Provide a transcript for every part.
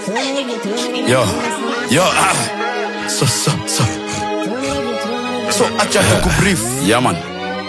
Yo, yo, ah. So, so, so. So, acha tukubrief. Yeah, man.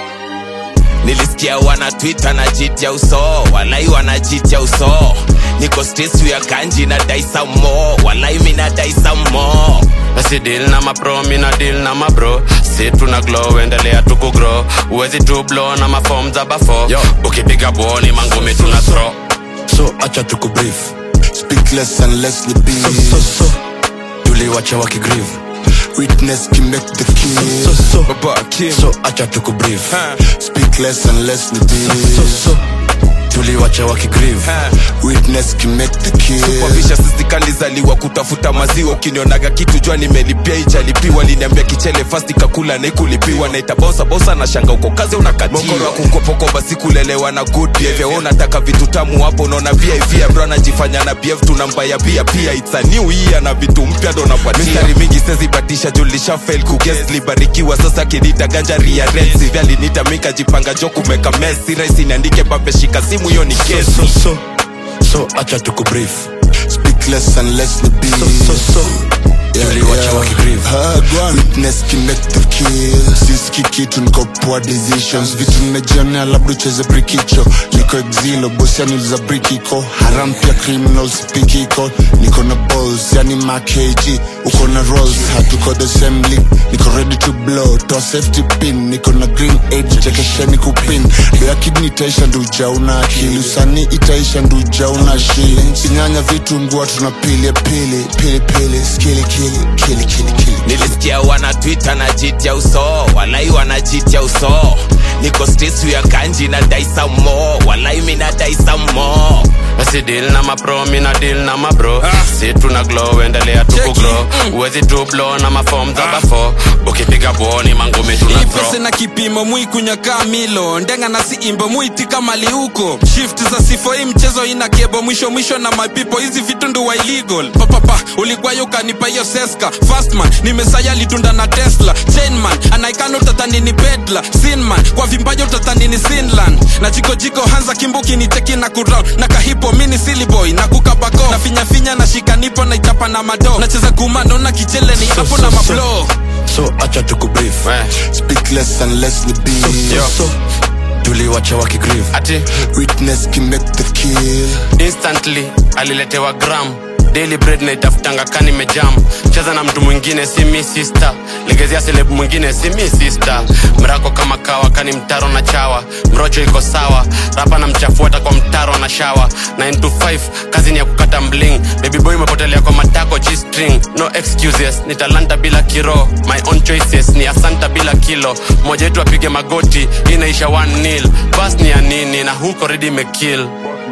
nilisikia wana twita na jitia uso walai wanajitia uso niko streets ya kanji na dai some more walai mina dai some more basi deal na mapro mina deal na mabro si tuna glow endelea tukugrow uwezi tu blow na mafom za bafo Yo. ukipiga boni mangumi tuna throw So, acha tukubrief. Speak less and less the beat. So, so, so. Tuliwacha wakigrieve. Witness can make the So, kill. so. Baba Kim So, acha tukubrief. Speak less and less the So, beat. so. Tuliwacha wakigrieve. Witness can make the kill. wavisha sisi kalizaliwa kutafuta maziwa ukinionaga kitu jua nimelipia ijalipiwa liniambia kichele fast kakula naikulipiwa naita bosa bosa na shanga uko kazi unakatiwa kukopokoba sikulelewa na good behavior Wewe unataka vitu tamu hapo unaona vivia bro anajifanya na bf tunambaya pia pia it's a new year na vitu mpya ndo napatia mistari mingi sezibatisha julisha fail kuges libarikiwa sasa kinita ganja ria red sivya linita mika jipanga jo kumeka mess raisi niandike babe shika simu hiyo ni So, kesi so, so. So, acha tukubrief. Speak less and less the beat. So, so, so. Tuliwacha wakigrieve. Ah, go on. Witness can make the kill. Siski kitu niko poor decisions. Vitu nimejionea labda ucheze brikicho. Niko exilo, boss yani za brikiko. Haram pia criminals pikiko. Niko na balls, yani ma KG. Uko na rolls, hatuko the same league. Niko ready to blow, toa safety pin. Niko na green age, chekesheni kupin. Bila kidney itaisha ndio ujauna akili. Usanii itaisha ndio ujauna shilling. Sinyanya vitu ngua tuna pili pili. Pili pili, skili kili, kili kili kili. nilisikia wana twita na jitia uso walai wanajitia uso niko streets ya kanji na dai some more walai mina dai some more basi deal na mapro mina deal na mabro si tuna glow endelea tukugrow uwezi tu blow na mafom za bafo ukipiga boni mangumi tuna ipese throw na kipimo mwikunyaka milo ndenga na siimbo mwitika mali huko shift za sifo hii mchezo ina kebo mwisho mwisho na mapipo hizi vitu nduwa illegal papapa uligwayo ukanipa hiyo seska fastman nimesaya litunda na tesla chainman anaikana utatanini pedla sinman kwa vimbajo utatanini sinland na jikojiko hanza kimbuki ni teki na kuround na kahipo mini siliboy na kukabako na finyafinya na shikanipo na ichapa na mado nacheza kumando na kichele ni So, hapo so, na so. mablo So, acha tukubrief. Eh, Speak less and less the beat. So, so. Tuliwacha wakigrieve. ati Witness can make the kill. instantly aliletewa gram daily bread naitafutanga kani mejam cheza na mtu mwingine si mi sister legezia selebu mwingine si mi sister mrako kama kawa kani mtaro na chawa mrocho iko sawa rapa na mchafuata kwa mtaro na shawa 9 to 5 kazi ni ya kukata mbling baby boy umepotelea kwa matako g-string no excuses ni talanta bila kiro my own choices ni asanta bila kilo moja wetu apige magoti inaisha 1 nil bas ni ya nini na huko redi imekill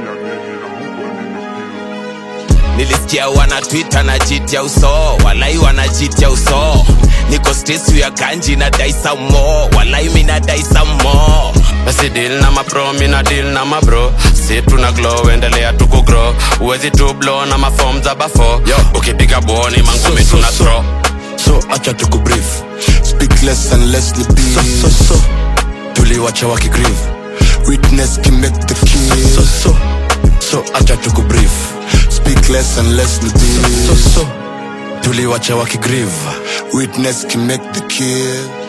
nilisikia wana twita na jitia uso walai wanajitia uso niko streets ya kanji na dai some more walai mina dai some more basi deal na mapro mina deal na mabro si tuna glow endelea tukugrow uwezi tu blow na mafom za bafo Yo. ukipiga boni mangumi So, so, tuna so. throw So, acha tukubrief. Speak less and less the So, beat. so, so. Tuliwacha wakigrieve. Witness can make the So, kill. so. So, acha tukubrief. Speak less and less the So, beat. so. Tuliwacha wakigrieve. Witness can make the kill.